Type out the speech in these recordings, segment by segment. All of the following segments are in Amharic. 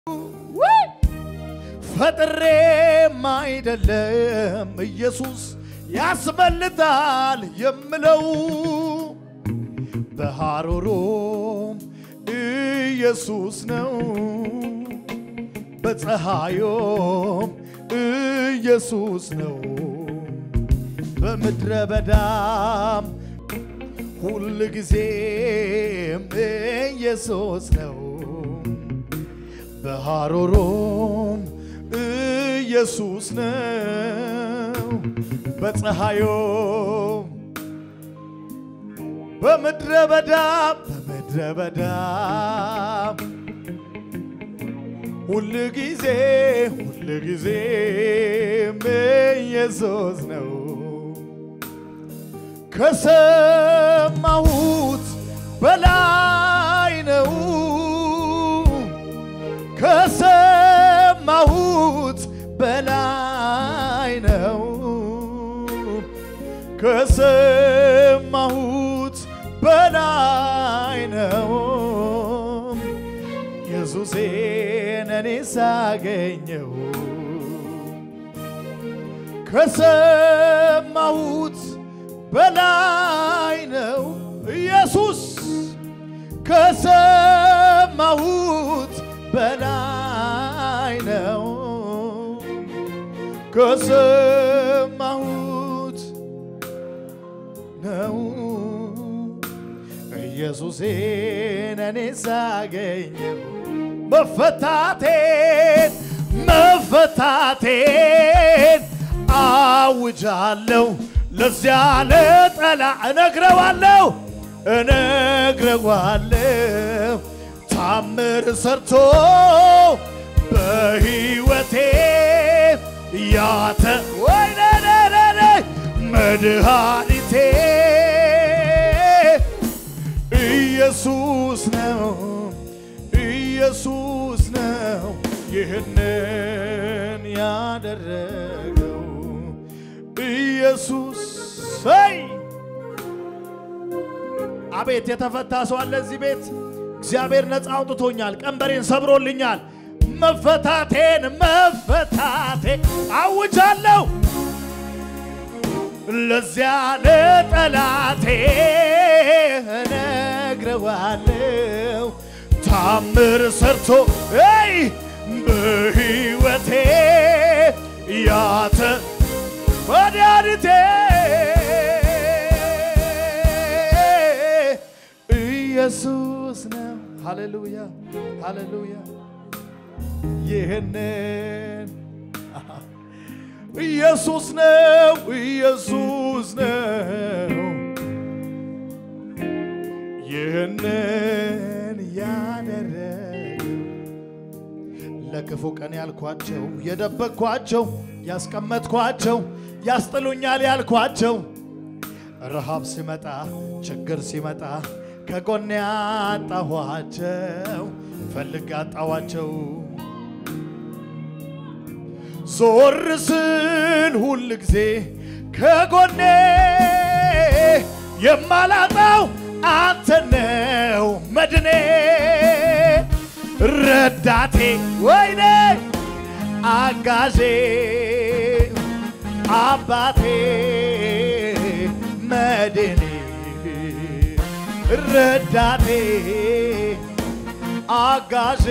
ፈጥሬም አይደለም ኢየሱስ ያስመልጣል የምለው በሐሩሩም ኢየሱስ ነው በፀሐዩም ኢየሱስ ነው በምድረ በዳም ሁል ጊዜም ኢየሱስ ነው በሐሩሩም ኢየሱስ ነው በፀሐዩም በምድረ በዳም በምድረ በዳም ሁል ጊዜ ሁል ጊዜም ኢየሱስ ነው ከሰማሁት በላይ ነው ከሰማሁት በላይ ነው ከሰማሁት በላይ ነው ኢየሱሴን እኔ ሳገኘው ከሰማሁት በላይ ነው ኢየሱስ ከሰማሁት በላይ ነው ከሰማሁት ነው ኢየሱሴን እኔ ሳገኘው መፈታቴን መፈታቴን አውጃለሁ ለዚያ ለጠላ እነግረዋለሁ እነግረዋለሁ ታምር ሰርቶ በሕይወቴ ያተ ወይነነነ መድኃኒቴ ኢየሱስ ነው ኢየሱስ ነው ይህንን ያደረገው ኢየሱስ ሰይ አቤት የተፈታ ሰው አለ እዚህ ቤት። እግዚአብሔር ነፃ አውጥቶኛል፣ ቀንበሬን ሰብሮልኛል። መፈታቴን መፈታቴን አውጃለሁ ለዚያ ለጠላቴ እነግረዋለሁ ታምር ሰርቶ ይ በሕይወቴ ያተ መድኃኒቴ ኢየሱስ ነው። ሃሌሉያ ሃሌሉያ። ይህንን ኢየሱስ ነው ኢየሱስ ነው ይህንን ያደረገ ለክፉ ቀን ያልኳቸው የደበቅኳቸው ያስቀመጥኳቸው ያስጥሉኛል ያልኳቸው ረሃብ ሲመጣ ችግር ሲመጣ ከጎን ያጣኋቸው ፈልግ አጣዋቸው ዞር ስል ሁል ጊዜ ከጎኔ የማላጣው አንተ ነው መድኔ ረዳቴ ወይኔ አጋዤ አባቴ መድኔ ረዳቴ አጋዤ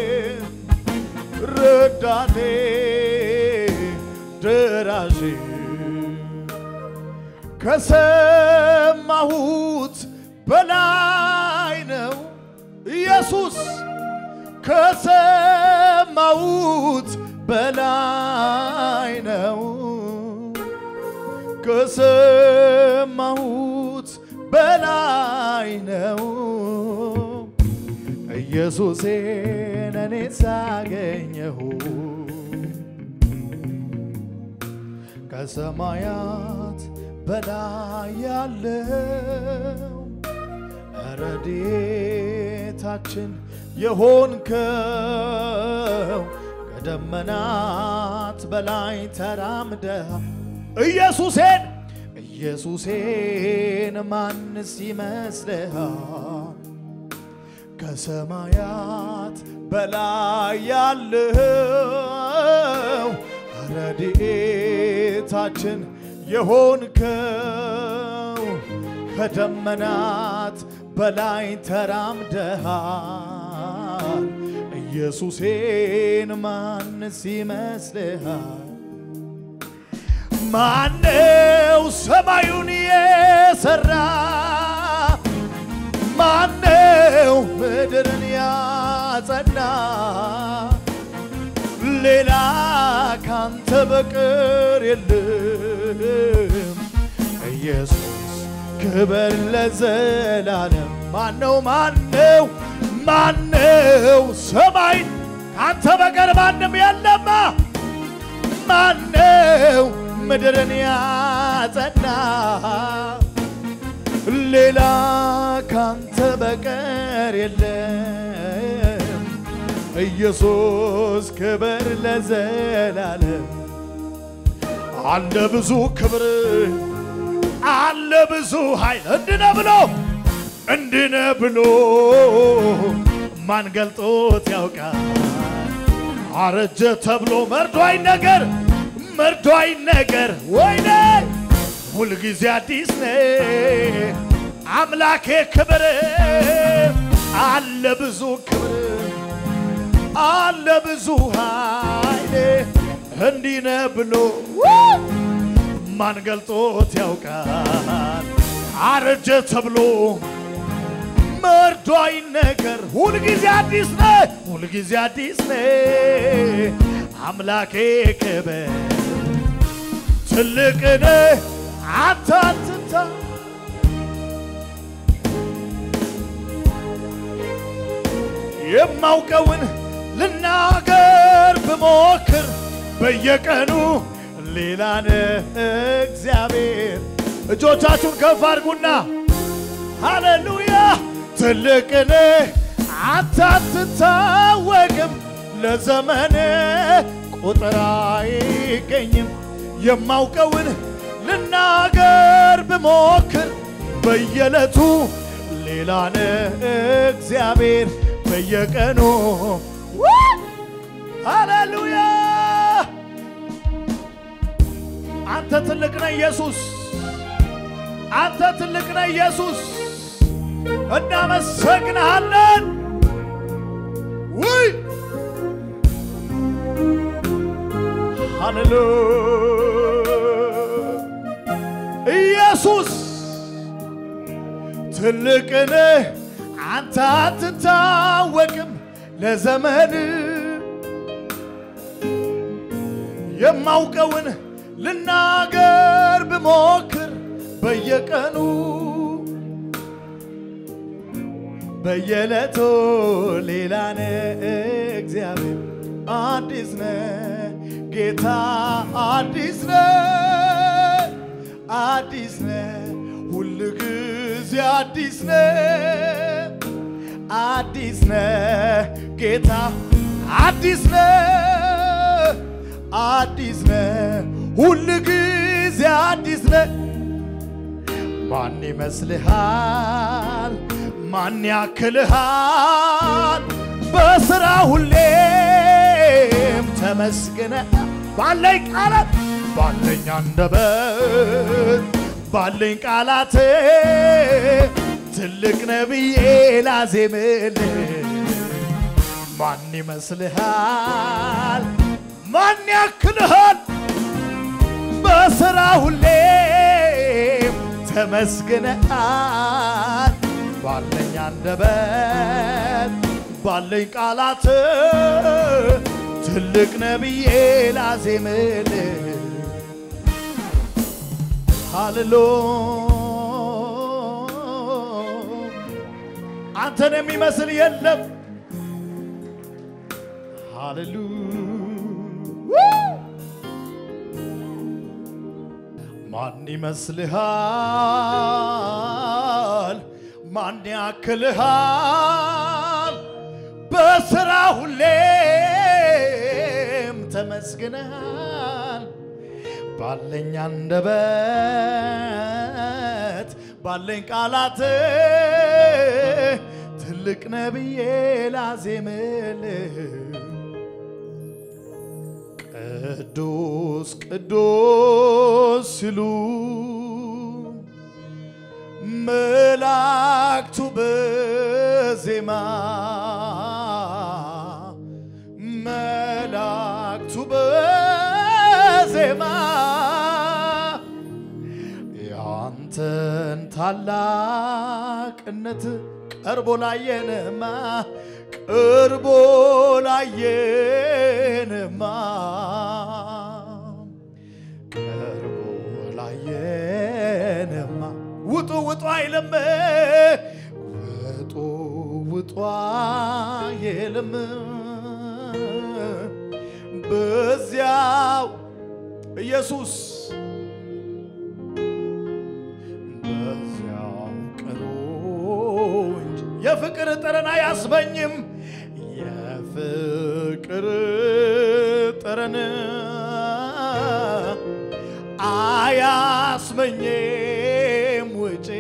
ረዳቴ ደራሼ ከሰማሁት በላይ ነው ኢየሱስ ከሰማሁት በላይ ነው ከሰማሁት በላይ ነው ኢየሱሴን እኔ ሳገኘሁ ከሰማያት በላይ ያለው ረድኤታችን የሆንከው ከደመናት በላይ ተራምደ ኢየሱሴን ኢየሱሴን ማንስ ይመስልሃል? ከሰማያት በላይ ያለው ረድኤታችን የሆንከው ከደመናት በላይ ተራምደሃል። ኢየሱሴን ማንስ ይመስልሃል? ማነው ሰማዩን የሰራ? ማነው ምድርን ያጸና? ሌላ ካንተ በቀር የለም። ኢየሱስ ክበር ለዘላለም። ማነው ማነው ማነው ሰማይን ካንተ በቀር ማንም የለማ ማነው ምድርን ያጸና? ሌላ ካንተ በቀር የለም። ኢየሱስ ክበር ለዘላለም። አለ ብዙ ክብር አለ ብዙ ኃይል እንድነ ብሎ እንድነ ብሎ ማን ገልጦት ያውቃል? አረጀ ተብሎ መርዶ አይነገር መርዶ አይነገር። ወይኔ ሁልጊዜ አዲስ ነ አምላኬ ክብር አለ ብዙ ክብር አለ ብዙ ኃይል እንዲነ ብሎ ማን ገልጦት ያውቃል? አረጀ ተብሎ መርዶ አይነገር። ሁልጊዜ አዲስ ነ ሁልጊዜ አዲስ ነ አምላኬ ክብር ትልቅ ነ አንተ አትታ የማውቀውን ልናገር ብሞክር በየቀኑ ሌላ ነህ እግዚአብሔር። እጆቻችሁን ከፍ አድርጉና ሃሌሉያ ትልቅ ነህ አንተ አትታወቅም፣ ለዘመን ቁጥር አይገኝም። የማውቀውን ልናገር ብሞክር በየዕለቱ ሌላ ነህ እግዚአብሔር በየቀኑ ሃሌሉያ አንተ ትልቅ ነህ ኢየሱስ፣ አንተ ትልቅ ነህ ኢየሱስ። እናመሰግንሃለን። ውይ ሃሌሉያ ኢየሱስ ትልቅ ነህ አንተ አትታወቅም ለዘመን የማውቀውን ልናገር ብሞክር በየቀኑ በየዕለቱ ሌላ ነህ እግዚአብሔር አዲስ ነህ ጌታ አዲስ ነህ አዲስ ነህ ሁል ጊዜ አዲስ ነህ አዲስ ነህ ጌታ አዲስ ነህ አዲስ ነህ ሁል ጊዜ አዲስ ነህ ማን ይመስልሃል ማን ያክልሃል በስራ ሁሌም ተመስግነ ባለኝ ቃላት ባለኝ አንደበት ባለኝ ቃላት ትልቅ ነብዬ ላዜምልህ ማን ይመስልሃል ማን ያክልሃል በስራ ሁሌም ተመስግነሃል ባለኝ አንደበት ባለኝ ቃላት ትልቅ ነብዬ ላዜምልህ ሃሌሎ አንተን የሚመስል የለም። ሃሌሉያ ማን ይመስልሃል? ማን ያክልሃል? በስራ ሁሌም ተመስግነሃል። ባለኝ አንደበት ባለኝ ቃላት ትልቅ ትልቅ ነብዬ ላዜምልህ ቅዱስ ቅዱስ ሲሉ መላእክቱ በዜማ መላእክቱ በዜማ ያንተን ታላቅነት ቀርቦ ላየንማ ቀርቦ ላየንማ ቀርቦ ላየንማ ውጡ ውጡ አይልም ውጡ ውጡ አይልም በዚያው ኢየሱስ በዚያው ቅሩ እንጂ የፍቅር ጠረን አያስበኝም የፍቅር ጠረን አያስመኝም ውጪ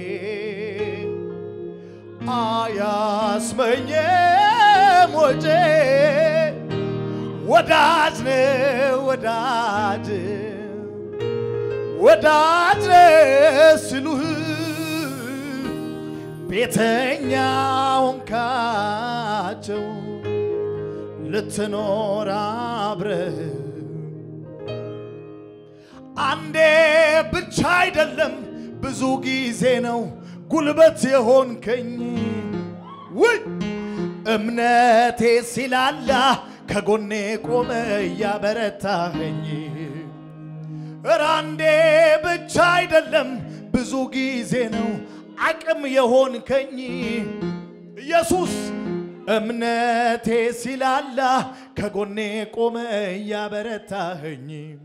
አያስመኝም ውጪ ወዳጅ ነው ወዳጅ ወዳጅ ሲሉህ ቤተኛውን ካቸው ልትኖር አብረህ አንዴ ብቻ አይደለም ብዙ ጊዜ ነው ጉልበት የሆንከኝ ውይ እምነቴ ሲላላ ከጎኔ ቆመ እያበረታኸኝ እረ አንዴ ብቻ አይደለም ብዙ ጊዜ ነው አቅም የሆንከኝ ኢየሱስ እምነቴ ሲላላ ከጎኔ ቆመ እያበረታኸኝ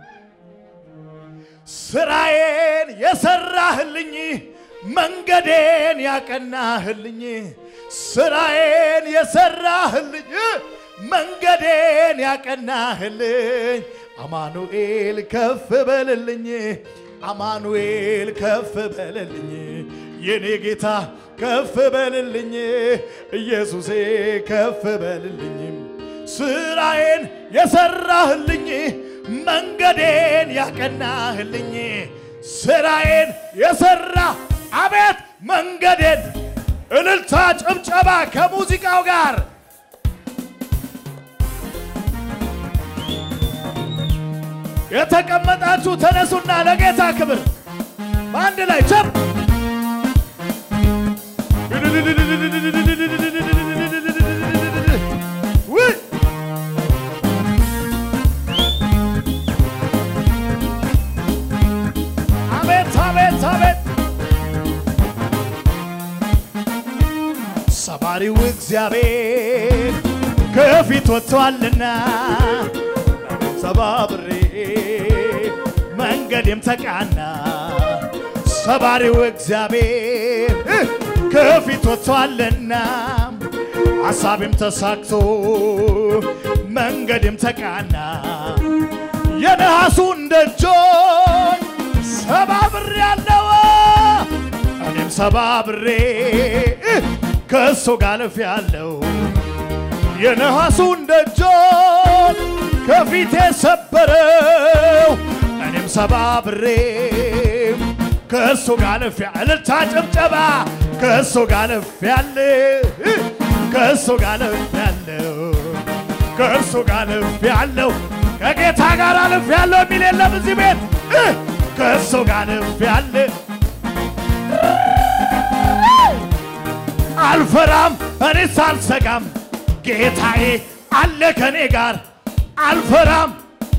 ስራዬን የሰራህልኝ መንገዴን ያቀናህልኝ ስራዬን የሰራህልኝ መንገዴን ያቀናህልኝ አማኑኤል ከፍ በልልኝ አማኑኤል ከፍ በልልኝ የኔ ጌታ ከፍ በልልኝ ኢየሱሴ ከፍ በልልኝ ስራዬን የሰራህልኝ መንገዴን ያቀናህልኝ ስራዬን የሰራ አቤት መንገዴን እልልታ ጭብጨባ ከሙዚቃው ጋር የተቀመጣችሁ ተነሱና ለጌታ ክብር በአንድ ላይ ቸብ ውይ! አቤት አቤት አቤት ሰባሪው እግዚአብሔር ከፊት ወጥቷልና ሰባብሬ መንገዴም ተቃና ሰባሪው እግዚአብሔር ከፊት ወጥቷልና ሐሳቤም ተሳክቶ መንገዴም ተቃና የነሐሱን ደጆች ሰባብሬ ያለው እኔም ሰባብሬ ከእሱ ጋር ልፍ ያለው የነሐሱን ደጆች ከፊቴ ሰበረው እኔም ሰባብሬ ከእሱ ጋር ልፍ እልልታ ጭብጨባ ከእሱ ጋር ልፍ ያለ ከእሱ ጋር ልፍ ያለው ከእሱ ጋር ልፍ ያለው ከጌታ ጋር ልፍ ያለው የሚል የለም እዚህ ቤት ከእሱ ጋር ልፍ ያለ አልፈራም እኔስ አልሰጋም ጌታዬ አለ ከኔ ጋር አልፈራም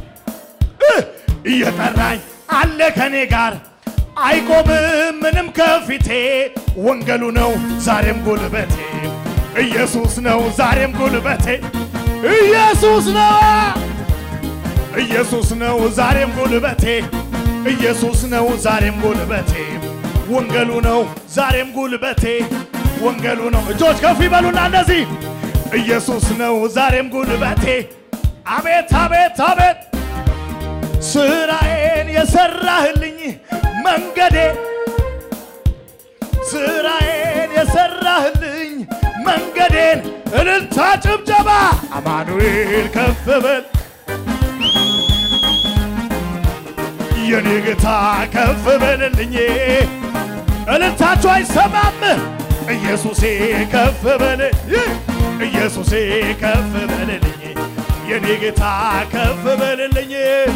እየጠራኝ አለ ከኔ ጋር አይቆምም ምንም ከፊቴ ወንጌሉ ነው ዛሬም ጉልበቴ ኢየሱስ ነው ዛሬም ጉልበቴ ኢየሱስ ነው ኢየሱስ ነው ዛሬም ጉልበቴ ኢየሱስ ነው ዛሬም ጉልበቴ ወንጌሉ ነው ዛሬም ጉልበቴ ወንጌሉ ነው እጆች ከፍ ይበሉና እነዚህ ኢየሱስ ነው ዛሬም ጉልበቴ አቤት አቤት አቤት ስራዬን የሰራህልኝ መንገዴ ስራዬን የሰራህልኝ መንገዴን እልልታ ጭብጨባ አማኑኤል ከፍ በል የኔ ጌታ ከፍ በልልኝ እልልታችሁ አይሰማም ኢየሱሴ ከፍ በል ኢየሱሴ ከፍ በልልኝ የኔ ጌታ ከፍ በልልኝ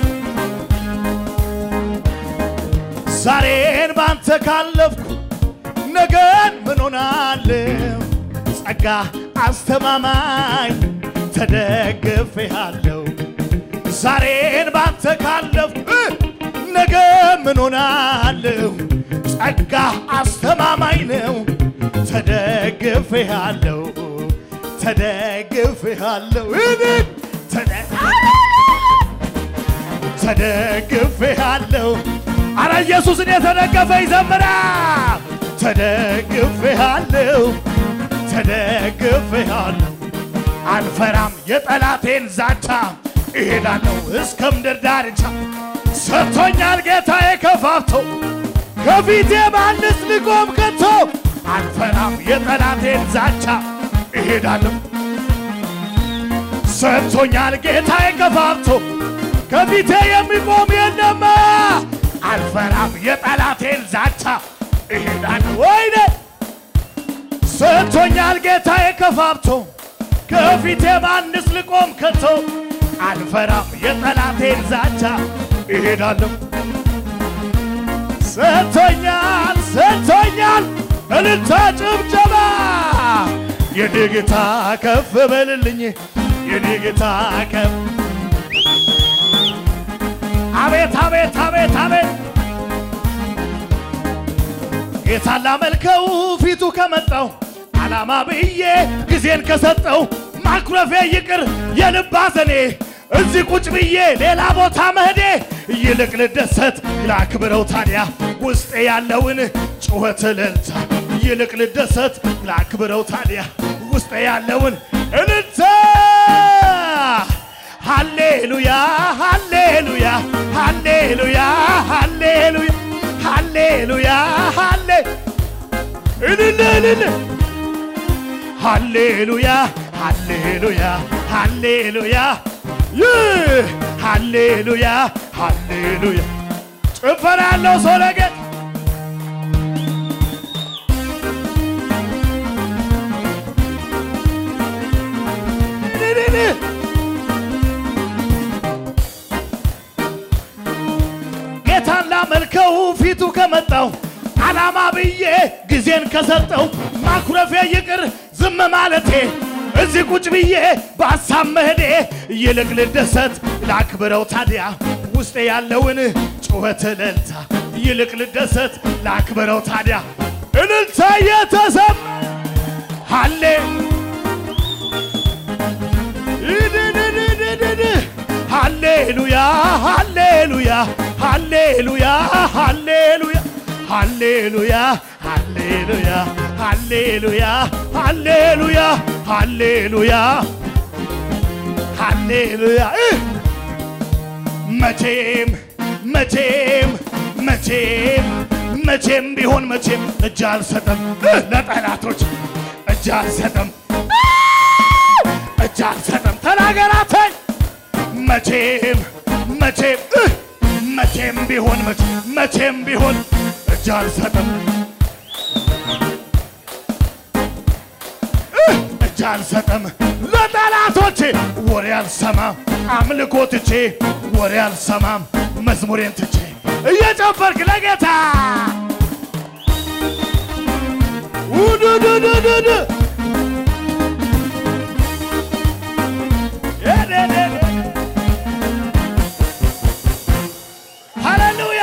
ዛሬን ባንተ ካለፍኩ ነገን ምን ሆናለሁ? ጸጋ አስተማማኝ ተደግፌሃለሁ። ዛሬን ባንተ ካለፍኩ ነገ ምን ሆናለሁ? ጸጋ አስተማማኝ ነው። ተደግፌሃለሁ ተደግፌሃለሁ እኔን ተደ- ተደግፌሃለሁ አረ ኢየሱስን የተደገፈ ይዘምራ ተደግፌሃለሁ ተደግፌሃለሁ አልፈራም የጠላቴን ዛቻ እሄዳለሁ እስከ ምድር ዳርቻ ሰጥቶኛል ጌታዬ ከፋፍቶ ከፊቴ ማንስ ሊቆም ከቶ አልፈራም የጠላቴን ዛቻ እሄዳለሁ ሰጥቶኛል ጌታዬ ከፋፍቶ ከፊቴ የሚቆም የለም አልፈራም የጠላቴን ዛቻ እሄዳለሁ ወይኔ ሰጥቶኛል ጌታዬ ከፋፍቶ ከፊቴ ማንስ ልቆም ከቶ አልፈራም የጠላቴን ዛቻ እሄዳለሁ ሰጥቶኛል ሰጥቶኛል እልልታ ጭብጨባ የኔ ጌታ ከፍ በልልኝ የኔ ጌታ ከፍ አቤት አቤት አቤት አቤት ጌታን ላመልከው ፊቱ ከመጣው ዓላማ ብዬ ጊዜን ከሰጠው ማኩረፌ ይቅር የልብ ሐዘኔ እዚህ ቁጭ ብዬ ሌላ ቦታ መሄዴ ይልቅ ልደሰት ላክብረው ታዲያ ውስጤ ያለውን ጩኸት እልልታ ይልቅ ልደሰት ላክብረው ታዲያ ውስጤ ያለውን እልልታ ሃሌሉያ ሃሌሉያ ሃሌሉያ ሃሌሉያ ሃሌሉያ ሃሌ እልል እልል ሃሌሉያ ሃሌሉያ ሃሌሉያ ይህ ሃሌሉያ ሃሌሉያ ጭፈራ ያለው ሰው ለጌጥ እልል ጌታን ላመልከው ፊቱ ከመጣው ዓላማ ብዬ ጊዜን ከሰጠው ማኩረፌ ይቅር ዝም ማለቴ እዚህ ቁጭ ብዬ በሐሳብ መሄዴ ይልቅ ልደሰት ላክብረው ታዲያ ውስጤ ያለውን ጩኸት እልልታ ይልቅ ልደሰት ላክብረው ታዲያ እልልታ የተሰማ ሃሌ ይድድድድድድ ሃሌሉያ ሃሌሉያ ሃሌሉያ ሃሌሉያ ሃሌሉያ ሃሌሉያ ሃሌሉያ ሃሌሉያ ሃሌሉያ ሃሌሉያ እ መቼም መቼም መቼም መቼም ቢሆን መቼም እጅ አልሰጠም እ ለጠላቶች እጅ አልሰጠም እጅ አልሰጠም ተናገራተኝ መቼም መቼም እ መቼም ቢሆን መቼም መቼም ቢሆን እጅ አልሰጥም እ እጅ አልሰጥም ለጠላቶቼ ወሬ አልሰማም አምልኮ ትቼ ወሬ አልሰማም መዝሙሬን ትቼ እየጨፈርክ ለጌታ ውዱዱዱዱዱ ሃሌሉያ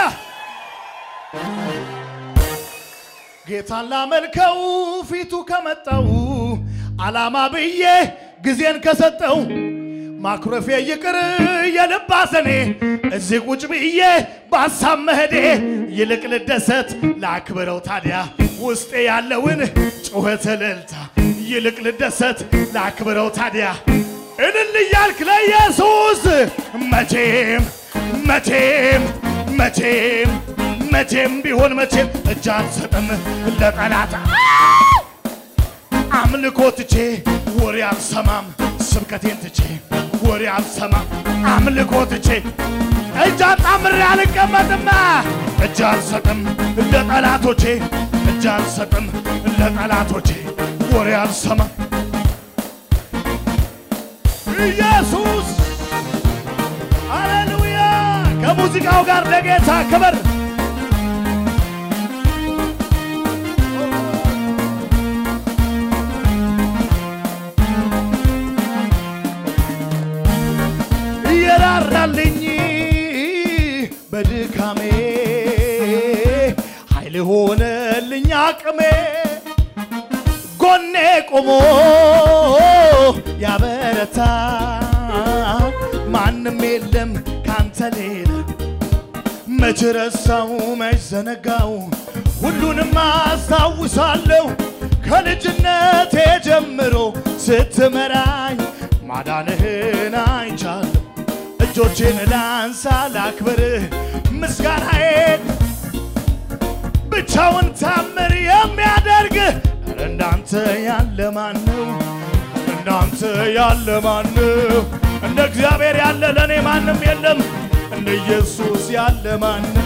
ጌታን ላመልከው ፊቱ ከመጣው ዓላማ ብዬ ጊዜን ከሰጠው ማኩረፌ ይቅር የልብ ሐዘኔ እዚህ ቁጭ ብዬ በሐሳብ መሄዴ ይልቅ ልደሰት ላክብረው ታዲያ ውስጤ ያለውን ጩኸት እልልታ ይልቅ ልደሰት ላክብረው ታዲያ እልል እያልክ ለኢየሱስ መቼም መቼም መቼም መቼም ቢሆን መቼም እጅ አልሰጥም ለጠላት አምልኮ ትቼ ወሬ አልሰማም ስብከቴን ትቼ ወሬ አልሰማም አምልኮ ትቼ እጅ አጣምሬ አልቀመጥም እጅ አልሰጥም ለጠላቶቼ እጅ አልሰጥም ለጠላቶቼ ወሬ አልሰማም ኢየሱስ ሃሌሉያ ከሙዚቃው ጋር ለጌታ ክብር እየራራልኝ በድካሜ ኃይል ሆነልኝ አቅሜ ጎኔ ቆሞ ያበረታ ማንም የለም ካንተ ሌላ መች ረሳው መች ዘነጋው ሁሉንም አስታውሳለሁ ከልጅነቴ ጀምሮ ስትመራኝ ማዳንህን አይቻለሁ እጆቼን ላንሳ ላክብርህ ምስጋናዬን ብቻውን ታምር የሚያደርግ ኧረ እንዳንተ ያለ ማን ነው? እንዳንተ ያለ ማን ነው? እንደ እግዚአብሔር ያለ ለእኔ ማንም የለም። እንደ ኢየሱስ ያለ ማን ነው?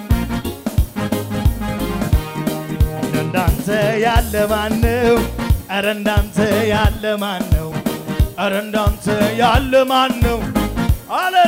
እንደ እንዳንተ ያለ ማን ነው? ኧረ እንዳንተ ያለ ማን ነው? ኧረ እንዳንተ ያለ ማን ነው? አለ